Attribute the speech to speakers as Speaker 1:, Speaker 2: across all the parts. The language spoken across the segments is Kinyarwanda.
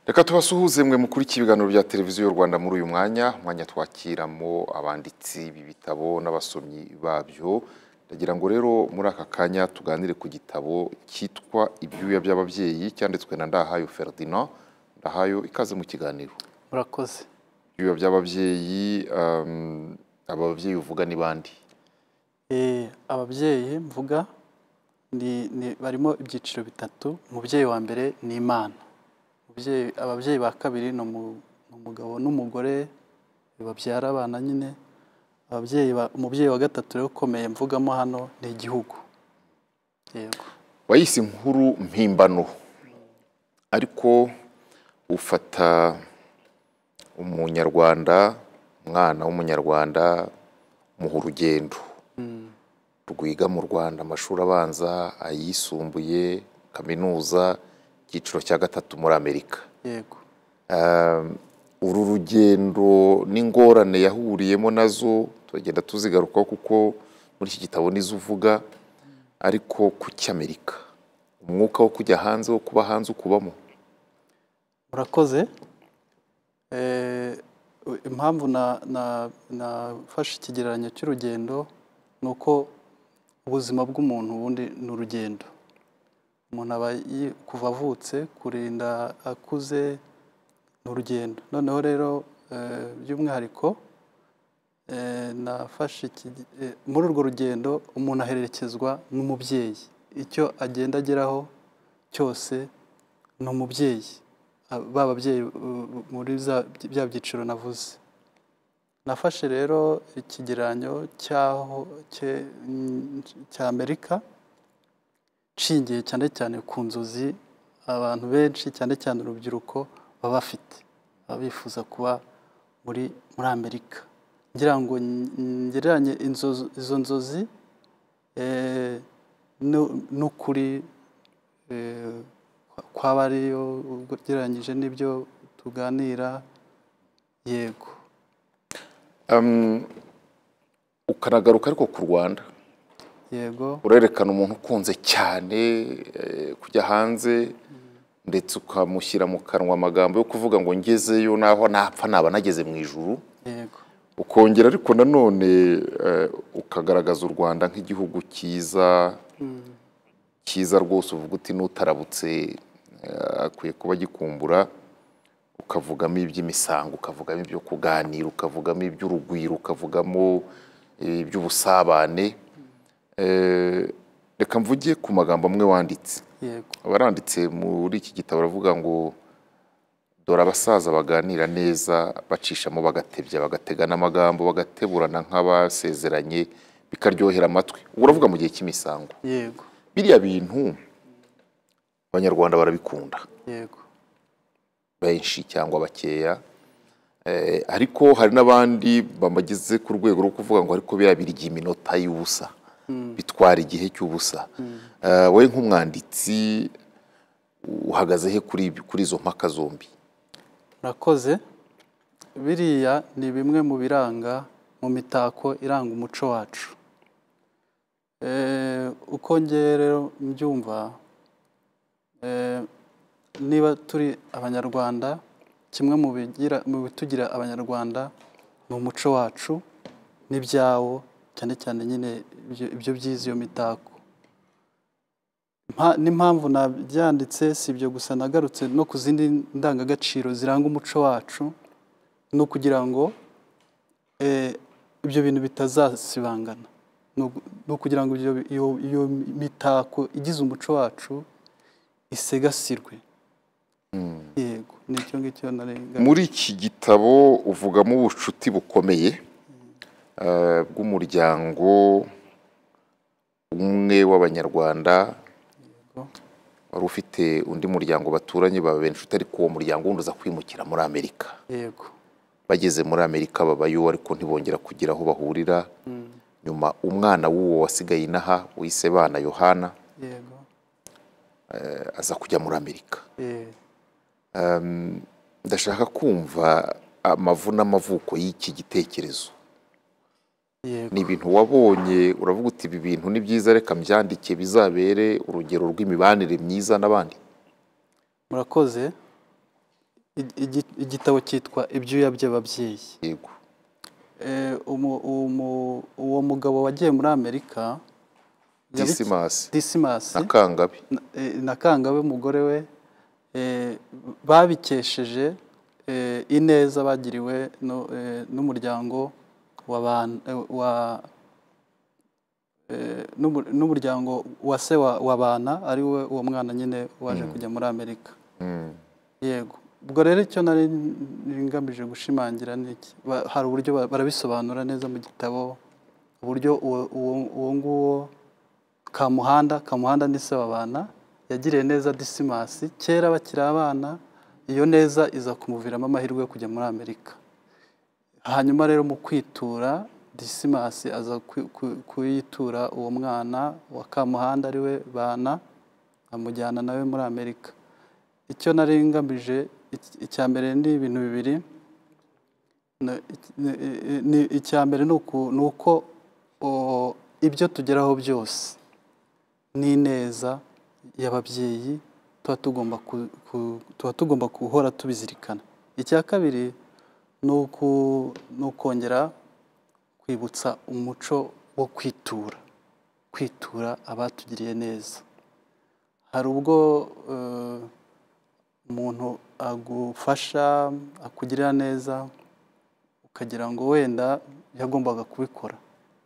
Speaker 1: reka tubasuhuze mwe mukurikira ibiganiro bya televiziyo y'u rwanda muri uyu mwanya umwanya twakiramo abanditsi b'ibitabo n'abasomyi babyo ndagira ngo rero muri aka kanya tuganire ku gitabo cyitwa ibyuya by'ababyeyi cyanditswe na ndahayo ferdinand ndahayo ikaze mu kiganiro
Speaker 2: murakoze
Speaker 1: ibyuya by'ababyeyi aba babyeyi uvuga ni bande
Speaker 2: ababyeyi mvuga barimo ibyiciro bitatu umubyeyi wa mbere ni imana ababyeyi ba kabiri ni umugabo n'umugore babyara abana nyine umubyeyi wa gatatu rero ukomeye mvugamo hano ni igihugu
Speaker 1: wayise inkuru mpimbano ariko ufata umunyarwanda umwana w'umunyarwanda muha urugendo rwiga mu rwanda amashuri abanza ayisumbuye kaminuza icyiciro cya gatatu muri amerika
Speaker 2: yego
Speaker 1: uru rugendo n'ingorane yahuriyemo nazo turagenda tuzigarukaho kuko muri iki gitabo nizo uvuga ariko ku cy'amerika umwuka wo kujya hanze wo kuba hanze ukubamo
Speaker 2: murakoze impamvu nafashe ikigereranyo cy'urugendo ni uko ubuzima bw'umuntu ubundi ni urugendo umuntu aba kuva avutse kurinda akuze ni urugendo noneho rero by'umwihariko nafashe muri urwo rugendo umuntu ahererekezwa n'umubyeyi icyo agenda ageraho cyose ni umubyeyi ba babyeyi muri bya byiciro navuze nafashe rero ikigereranyo cy'aho cya amerika nshingiye cyane cyane ku nzozi abantu benshi cyane cyane urubyiruko baba bafite baba bifuza kuba muri muri amerika ngira ngo ngereranye izo nzozi n'ukuri kwaba ariyo ugereranyije n'ibyo tuganira yego
Speaker 1: ukanagaruka ariko ku rwanda
Speaker 2: yego
Speaker 1: urerekana umuntu ukunze cyane kujya hanze ndetse ukamushyira mu kanwa amagambo yo kuvuga ngo ngezeyo naho napfa naba nageze mu ijuru
Speaker 2: yego
Speaker 1: ukongera ariko nanone ukagaragaza u rwanda nk'igihugu cyiza cyiza rwose uvuga uti n'utarabutse akwiye kuba agikumbura ukavugamo iby'imisango ukavugamo ibyo kuganira ukavugamo iby'urugwiro ukavugamo iby'ubusabane reka mvuge ku magambo amwe wanditse abaranditse muri iki gitabo baravuga ngo dore abasaza baganira neza bacishamo bagatebya bagatega n'amagambo bagateburana nk'abasezeranye bikaryohera amatwi ubwo uravuga mu gihe cy'imisango
Speaker 2: yego
Speaker 1: biriya bintu abanyarwanda barabikunda
Speaker 2: yego
Speaker 1: benshi cyangwa bakeya ariko hari n'abandi bamageze ku rwego rwo kuvuga ngo ariko biriya birya iminota y'ubusa bitwara igihe cy'ubusa wowe nk'umwanditsi uhagaze he kuri izo mpaka zombi
Speaker 2: murakoze biriya ni bimwe mu biranga mu mitako iranga umuco wacu uko rero mbyumva niba turi abanyarwanda kimwe mu bitugira abanyarwanda ni umuco wacu n'ibyawo cyane cyane nyine ibyo byiza iyo mitako n'impamvu nabyanditse si ibyo gusa nagarutse no ku zindi ndangagaciro ziranga umuco wacu ni ukugira ngo ibyo bintu bitazasibangana ni ukugira ngo iyo mitako igize umuco wacu isegasirwe yego ni icyo ngicyo
Speaker 1: muri iki gitabo uvugamo ubucuti bukomeye bw'umuryango umwe w'abanyarwanda wari ufite undi muryango baturanye baba inshuti ariko uwo muryango wundi uza kwimukira muri amerika
Speaker 2: yego
Speaker 1: bageze muri amerika babayo ariko ntibongera kugira aho bahurira nyuma umwana w'uwo wasigaye inaha wise bana yohana
Speaker 2: yego
Speaker 1: aza kujya muri amerika ndashaka kumva amavu n'amavuko y'iki gitekerezo ni ibintu wabonye uravuga uti ibi bintu ni byiza reka mbyandike bizabere urugero rw'imibanire myiza n'abandi
Speaker 2: murakoze igi- igi- igitabo cyitwa ibyuya by'ababyeyi
Speaker 1: yego
Speaker 2: Eh, umu- umu- uwo mugabo wagiye muri amerika yabi-
Speaker 1: disimasi
Speaker 2: disimasi
Speaker 1: na kangabe
Speaker 2: na- eh, na kangabe umugore we eh, babikesheje eh, ineza bagiriwe no- eh, n'umuryango wa ban- eh, wa- eh, n'umu- n'umuryango wa se wa wa bana ari we uwo mwana nyine waje kujya muri amerika
Speaker 1: Mm.
Speaker 2: yego ubwo rero icyo nari ngamije gushimangira ni iki Ba- hari uburyo ba- barabisobanura neza mu gitabo uburyo uwo- uwo uwo nguwo kamuhanda kamuhanda ni se w'abana yagiriye neza disimasi kera bakiri abana iyo neza iza kumuviramo amahirwe yo kujya muri amerika hanyuma rero mu kwitura disimasi aza ku- ku- kuyitura uwo mwana wa kamuhanda ari we bana amujyana nawe muri amerika icyo nari ngamije ic- icya mbere ni ibintu bibiri Na- ic- ni- i- ni- icya mbere ni uku- ni uko o, ibyo tugeraho byose n'ineza y'ababyeyi tuba tugomba ku- ku- tuba tugomba guhora tubizirikana icya kabiri ni uku- ni ukongera kwibutsa umuco wo kwitura kwitura abatugiriye neza hari ubwo eh, umuntu agufasha akugirira neza ukagira ngo wenda yagombaga kubikora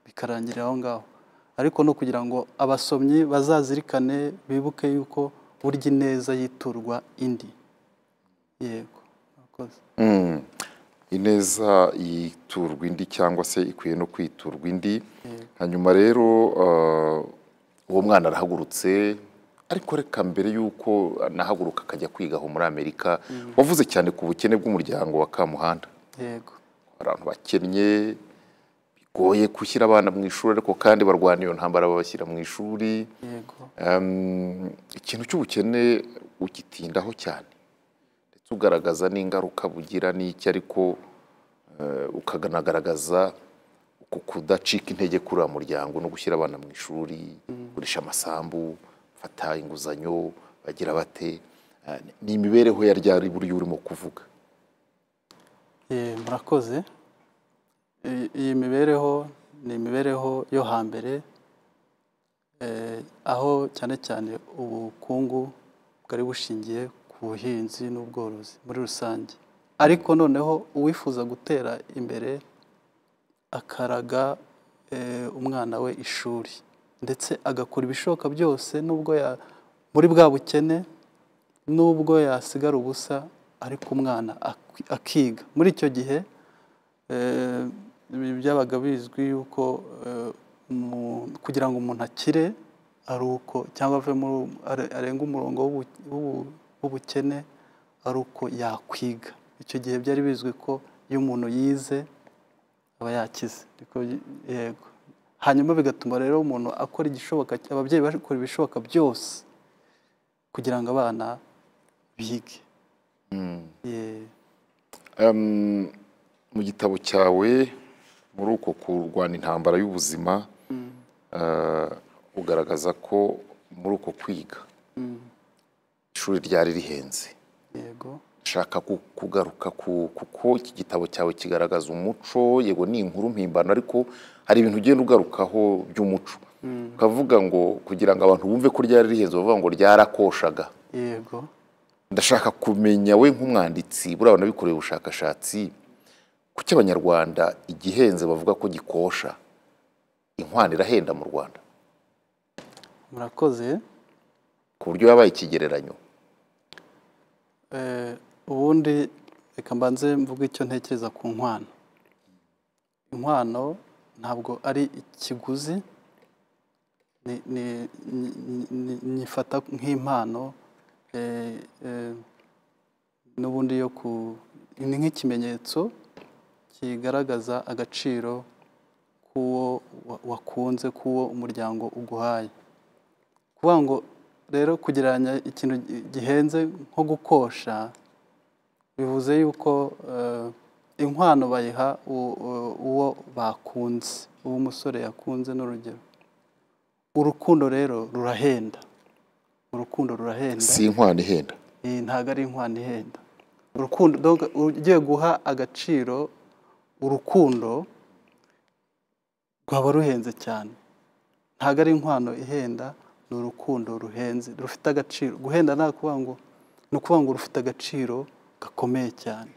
Speaker 2: bikarangirira aho ngaho ariko no kugira ngo abasomyi bazazirikane bibuke yuko burya ineza yiturwa indi yego murakoze.
Speaker 1: Mm. ineza yiturwa indi cyangwa se ikwiye no kwiturwa indi hanyuma rero eh, uwo mwana arahagurutse ariko reka mbere y'uko anahaguruka akajya kwiga aho muri amerika wavuze cyane ku bukene bw'umuryango wa kamuhanda
Speaker 2: yego
Speaker 1: abantu bakennye bigoye gushyira abana mu ishuri ariko kandi barwana iyo ntambara babashyira mu ishuri
Speaker 2: yego
Speaker 1: Em, ikintu cy'ubukene ugitindaho cyane ndetse ugaragaza n'ingaruka bugira n'icyo ariko eh, ukanagaragaza uku kudacika intege kuri uriya muryango no gushyira abana mu ishuri gurisha amasambu fata inguzanyo bagira bate Eh, ni imibereho ya rya buryo urimo kuvuga
Speaker 2: Eh, murakoze I- iyi mibereho ni imibereho yo hambere eh, aho cyane cyane ubukungu bwari bushingiye ku buhinzi n'ubworozi muri rusange ariko noneho uwifuza gutera imbere akaraga eh, umwana we ishuri ndetse agakora ibishoboka byose nubwo ya- muri bwa bukene nubwo yasigara ubusa ariko umwana ak- akiga muri icyo gihe eh, ibi byabaga bizwi yuko eh, umu- kugira ngo umuntu akire ari uko cyangwa ave muri are- arenge umurongo w'ubu- w'ubu- w'ubukene ari uko yakwiga icyo gihe byari bizwi ko iyo umuntu yize aba yakize Niko y- yego hanyuma bigatuma rero umuntu akora igishoboka ababyeyi bakora ibishoboka byose kugira ngo abana bige Ye-
Speaker 1: Em, mu gitabo cyawe muri uko kurwana intambara y'ubuzima eh, ugaragaza ko muri uko kwiga ishuri ryari rihenze
Speaker 2: yego
Speaker 1: nshaka ku- kugaruka ku kuko iki gitabo cyawe kigaragaza umuco yego ni inkuru mpimbano ariko hari ibintu ugenda ugarukaho by'umuco ukavuga ngo kugira ngo abantu bumve ko ryari rihenze bavuga ngo ryarakoshaga
Speaker 2: yego
Speaker 1: ndashaka kumenya we nk'umwanditsi buriya wanabikoreye ubushakashatsi kuki abanyarwanda igihenze bavuga ko gikosha inkwano irahenda mu rwanda
Speaker 2: murakoze
Speaker 1: ku buryo yabaye ikigereranyo
Speaker 2: Eh, ubundi reka mbanze mvuge icyo ntekereza ku nkwano inkwano ntabwo ari ikiguzi ni- ni- ni- ni- ni- nyifata nk'impano eh, eh, n'ubundi yo ku ni nk'ikimenyetso kigaragaza agaciro k'uwo wa- wakunze k'uwo umuryango uguhaye kuvuga ngo rero kugereranya ikintu gi- gihenze nko gukosha bivuze yuko eh, inkwano bayiha u- u- uwo bakunze uwo umusore yakunze n'urugero urukundo rero rurahenda urukundo rurahenda
Speaker 1: si inkwano ihenda
Speaker 2: Eh, ntabwo ari inkwano ihenda urukundo donc ugiye guha agaciro urukundo rwaba ruhenze cyane ntabwo ari inkwano ihenda ni urukundo ruhenze rufite agaciro guhenda nta kuvuga ngo ni ukuvuga ngo rufite agaciro gakomeye cyane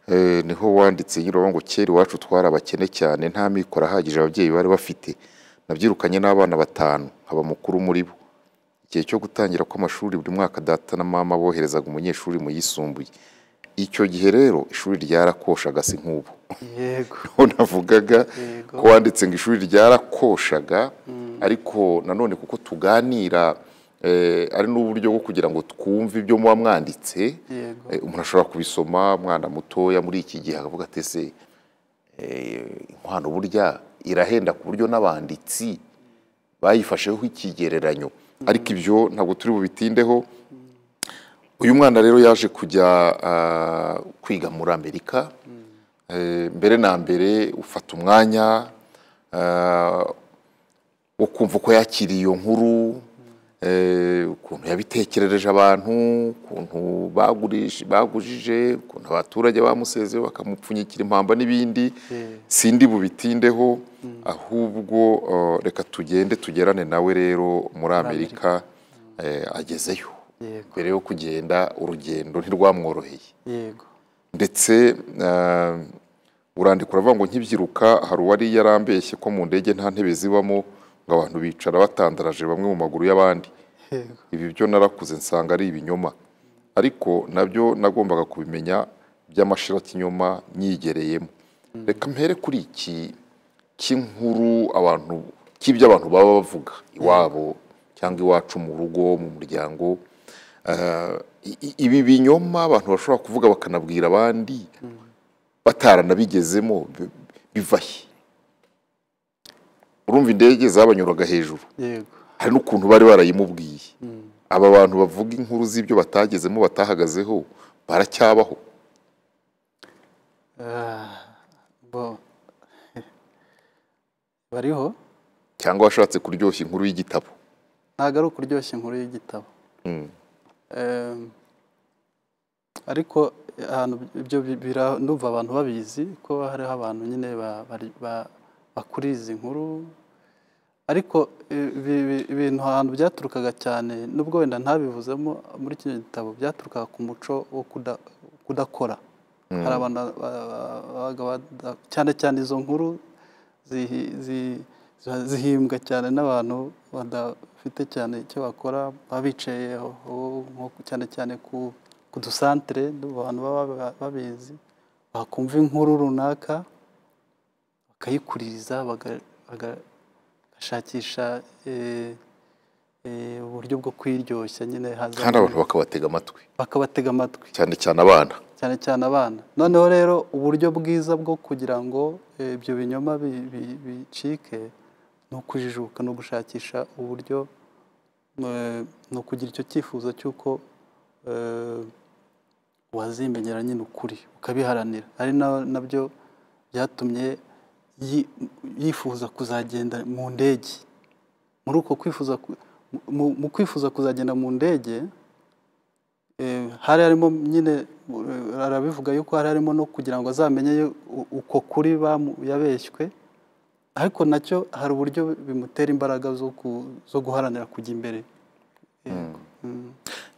Speaker 1: Eh, niho wanditse nyiraho ngo kera iwacu twari abakene cyane nta mikoro ahagije ababyeyi bari bafite nabyirukanye n'abana batanu nkaba mukuru muri bo igihe cyo gutangira kw'amashuri buri mwaka data na mama boherezaga umunyeshuri mu yisumbuye icyo gihe rero ishuri ryarakoshaga si nk'ubu
Speaker 2: yego
Speaker 1: aho navugaga
Speaker 2: Yego.
Speaker 1: ko wanditse ngo ishuri ryarakoshaga ariko nanone kuko tuganira eh, ari n'uburyo bwo kugira ngo twumve ibyo muba mwanditse
Speaker 2: yego
Speaker 1: Eh, umuntu ashobora kubisoma mwana mutoya muri iki gihe akavuga ati ese eh, inkwano burya irahenda ku buryo n'abanditsi bayifasheho ikigereranyo ariko ibyo ntabwo turi bubitindeho uyu mwana rero yaje kujya ah, kwiga muri amerika Eh, mbere na mbere ufata umwanya ah, wo kumva uko yakiriye iyo nkuru eh, ukuntu yabitekerereje abantu ukuntu bagurije- bagujije ukuntu abaturage bamusezeho bakamupfunyikira impamba n'ibindi
Speaker 2: Yeah.
Speaker 1: sindi bubitindeho ahubwo eh, reka tugende tugerane nawe rero muri amerika eh, agezeyo
Speaker 2: yego
Speaker 1: mbere yo kugenda urugendo ntirwamworoheye
Speaker 2: yego
Speaker 1: ndetse eh, urandika uravuga ngo nkibyiruka hari uwari yarambeshye ko mu ndege nta ntebe zibamo ngo abantu bicara batandaraje bamwe mu maguru y'abandi
Speaker 2: yego
Speaker 1: ibi byo narakuze nsanga ari ibinyoma ariko nabyo nagombaga kubimenya by'amashirakinyoma nyigereyemo reka mpere kuri iki cy'inkuru abantu cy'ibyo abantu baba bavuga iwabo cyangwa iwacu mu rugo mu muryango Eh, i- i- ibi binyoma abantu bashobora kuvuga bakanabwira abandi bataranabigezemo bi- biva he urumva indege zabanyuraga hejuru
Speaker 2: yego
Speaker 1: hari n'ukuntu bari barayimubwiye aba bantu bavuga inkuru z'ibyo batagezemo batahagazeho baracyabaho
Speaker 2: Ah, bo bariho
Speaker 1: cyangwa washatse kuryoshya inkuru y'igitabo
Speaker 2: ntabwo ari ukuryoshya inkuru y'igitabo
Speaker 1: Mm.
Speaker 2: Em, ariko ahantu ibyo bi- bira- ndumva abantu babizi ko hariho abantu nyine ba- bari- ba- bakura izi nkuru ariko eh, ibi- ibi- ibintu ahantu byaturukaga cyane nubwo wenda ntabivuzemo muri kino gitabo byaturukaga ku muco wo kuda- kudakora hari abantu ba- ba- babaga bada- cyane cyane izo nkuru zihi- zi- ziba zihimbwa cyane n'abantu badafite cyane icyo bakora baba bicaye aho- nko ku- cyane cyane ku ku dusantere abantu baba ba- babizi bakumva inkuru runaka bakayikuririza baga- baga- bagashakisha eh, eh, uburyo bwo kwiryoshya nyine hazamo-
Speaker 1: kandi abantu bakabatega amatwi
Speaker 2: bakabatega amatwi
Speaker 1: cyane cyane abana
Speaker 2: cyane cyane abana noneho rero uburyo bwiza bwo kugira ngo eh, ibyo binyoma bi- bi- bicike ni ukujijuka ni ugushakisha uburyo eh, ni ukugira icyo cyifuzo cy'uko eh, wazimenyera nyine ukuri ukabiharanira ari na- nabyo byatumye yi- yifuza kuzagenda mu ndege muri uko kwifuza ku- mu- mu kwifuza kuzagenda mu ndege eh, hari harimo nyine eh, arabivuga yuko hari harimo no kugira ngo azamenye yo- u- uko kuri bamu- yabeshywe ariko nacyo hari uburyo bimutera imbaraga zo ku- zo guharanira kujya imbere yego Mm.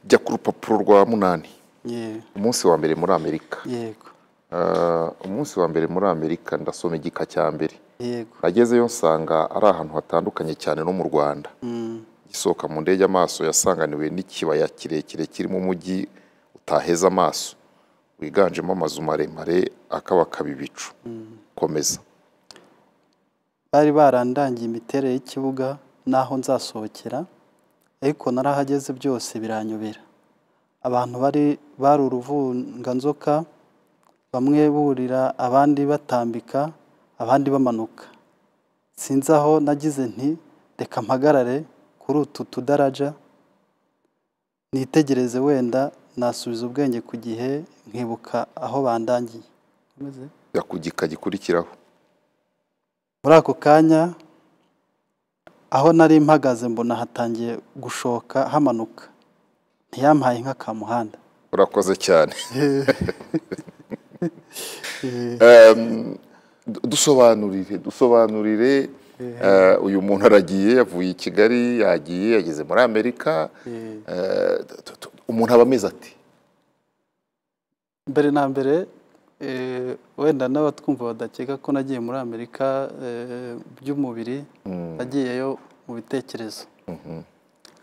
Speaker 1: jya ku rupapuro rwa munani
Speaker 2: Ye-
Speaker 1: umunsi wa mbere muri amerika
Speaker 2: yego
Speaker 1: Ah, umunsi wa mbere muri amerika ndasoma igika cya mbere
Speaker 2: yego
Speaker 1: agezeyo nsanga ari ahantu hatandukanye cyane no mu rwanda
Speaker 2: Mm.
Speaker 1: gisohoka mu ndege amaso yasanganiwe n'ikibaya kirekire kirimo umujyi utaheza amaso wiganjemo amazu maremare akabakaba ibicu komeza
Speaker 2: bari barandangiye imiterere y'ikibuga n'aho nzasohokera ariko narahageze byose biranyobera abantu bari bari uruvunganzoka bamwe burira abandi batambika abandi bamanuka sinzi aho nagize nti reka mpagarare kuri utu tudaraja nitegereze wenda nasubiza ubwenge ku gihe nkibuka aho bandangiye Komeze.
Speaker 1: jya ku gika gikurikiraho
Speaker 2: muri ako kanya aho nari mpagaze mbona hatangiye gushoka hamanuka ntiyampaye inka ka muhanda
Speaker 1: urakoze cyane
Speaker 2: Eh,
Speaker 1: Em, du- dusobanurire dusobanurire eh, uyu muntu aragiye yavuye i kigali yagiye yageze muri amerika
Speaker 2: eh.
Speaker 1: eh, tu- tu- umuntu aba ameze ati
Speaker 2: mbere na mbere eh, wenda n'abatwumva badakeka ko nagiye muri amerika eh, by'umubiri nagiyeyo mu bitekerezo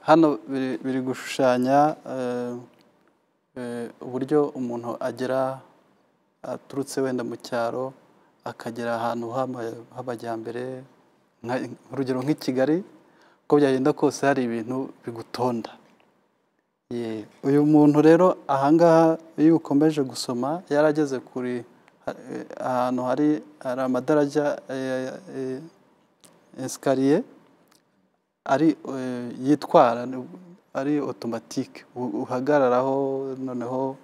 Speaker 2: hano biri biri gushushanya eh, eh, uburyo umuntu agera aturutse wenda mu cyaro akagera ahantu hama- h'amajyambere nka- urugero nk'i kigali uko byagenda kose hari ibintu bigutonda Ye, uyu muntu rero ahangaha iyo ukomeje gusoma yarageze kuri ha- eh, ahantu hari hari amadarajya eh, eh, esikariye ari eh, yitwara ari otomatike u- uhagararaho noneho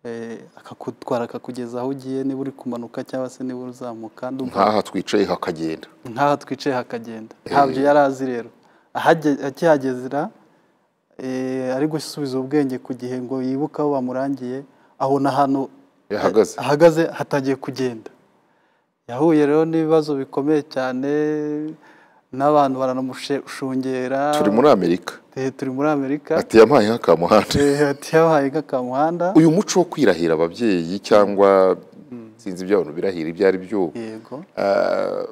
Speaker 2: eh, akakutwara akakugeza aho ugiye niba uri kumanuka cyangwa se niba uzamuka ndumva
Speaker 1: nkaha twicaye hakagenda
Speaker 2: nk'aho twicaye hakagenda ntabyo yari azi rero Ahage- akihagezera eh, ari gusubiza ubwenge ku gihe ngo yibuke aho bamurangiye abona ahantu
Speaker 1: yahagaze
Speaker 2: ahagaze hatangiye kugenda yahuye rero n'ibibazo bikomeye cyane n'abantu baranamushungera
Speaker 1: turi muri amerika
Speaker 2: Eh, turi muri amerika
Speaker 1: ati yampaye nk'akamuhanda
Speaker 2: Eh, ati yabahaye nk'akamuhanda
Speaker 1: uyu muco wo kwirahira ababyeyi cyangwa sinzi ibyo abantu birahira ibyo ari byo
Speaker 2: yego
Speaker 1: eh,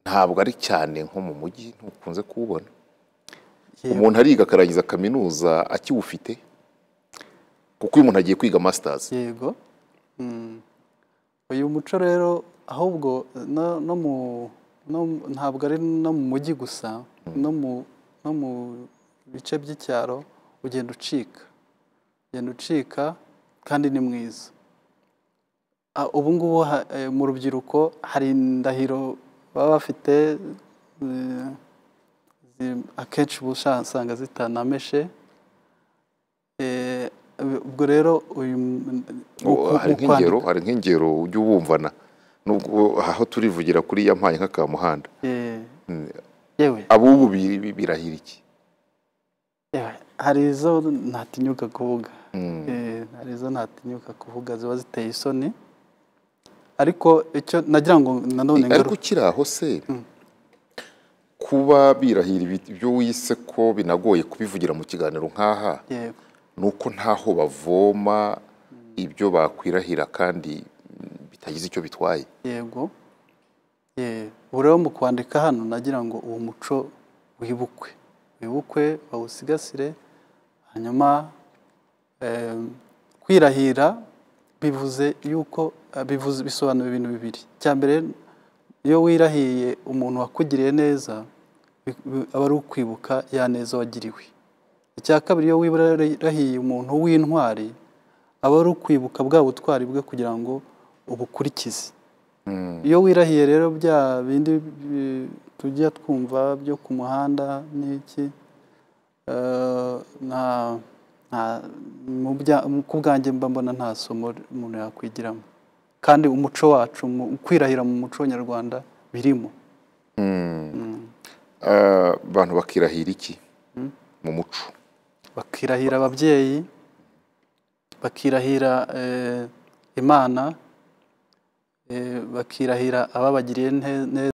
Speaker 1: ntabwo ari cyane nko mu mujyi ntukunze kuwubona
Speaker 2: yego.
Speaker 1: umuntu ariga akarangiza kaminuza akiwufite kuko uyu muntu agiye kwiga masitazi
Speaker 2: yego Mm. uyu muco rero ahubwo no no mu no- ntabwo ari no mu mujyi gusa no mu no mu bice by'icyaro ugenda ucika ugenda ucika kandi ni mwiza Ah, ubu ngubu ha- eh, mu rubyiruko hari indahiro baba bafite eh, zi- akenshi uba usanga zitanameshe Eh, ubwo rero uyu
Speaker 1: Oh, hari
Speaker 2: mu
Speaker 1: nk'ingero hari nk'ingero ujya ubumvana nubwo aho turivugira kuri yampaye nk'akamuhanda
Speaker 2: Eh,
Speaker 1: Mm.
Speaker 2: yewe
Speaker 1: abubu bi- bi- birahira iki
Speaker 2: yewe, hari izo ntatinyuka kuvuga
Speaker 1: Mm.
Speaker 2: Eh, hari izo ntatinyuka kuvuga ziba ziteye isoni ariko icyo nagira ngo nanone
Speaker 1: ariko
Speaker 2: ngaruke
Speaker 1: ukiri aho se kuba birahira ibi- ibyo wise ko binagoye kubivugira mu kiganiro nk'aha
Speaker 2: yego
Speaker 1: ni uko ntaho bavoma ibyo bakwirahira kandi mm, bitagize icyo bitwaye
Speaker 2: yego Eh, ubu rero mu kwandika hano nagira ngo uwo muco wibukwe wibukwe bawusigasire hanyuma eh, kwirahira bivuze yuko eh, bivuze bisobanura ibintu bibiri icya mbere iyo wirahiye umuntu wakugiriye neza bi- bi- aba ari ukwibuka ya neza wagiriwe icya kabiri iyo wirahiye umuntu w'intwari aba ari ukwibuka bwa butwari bwe kugira ngo ubukurikize iyo wirahiye rero bya bindi bi- tujya twumva byo ku muhanda n'iki eh, nta nta mu bya- mu- ku bwanjye mba mbona nta somo umuntu yakwigiramo kandi umuco wacu mu- kwirahira mu muco nyarwanda birimo
Speaker 1: Eh, abantu bakirahira iki mu muco
Speaker 2: bakirahira ababyeyi bakirahira eh, imana eh, bakirahira ababagiriye neza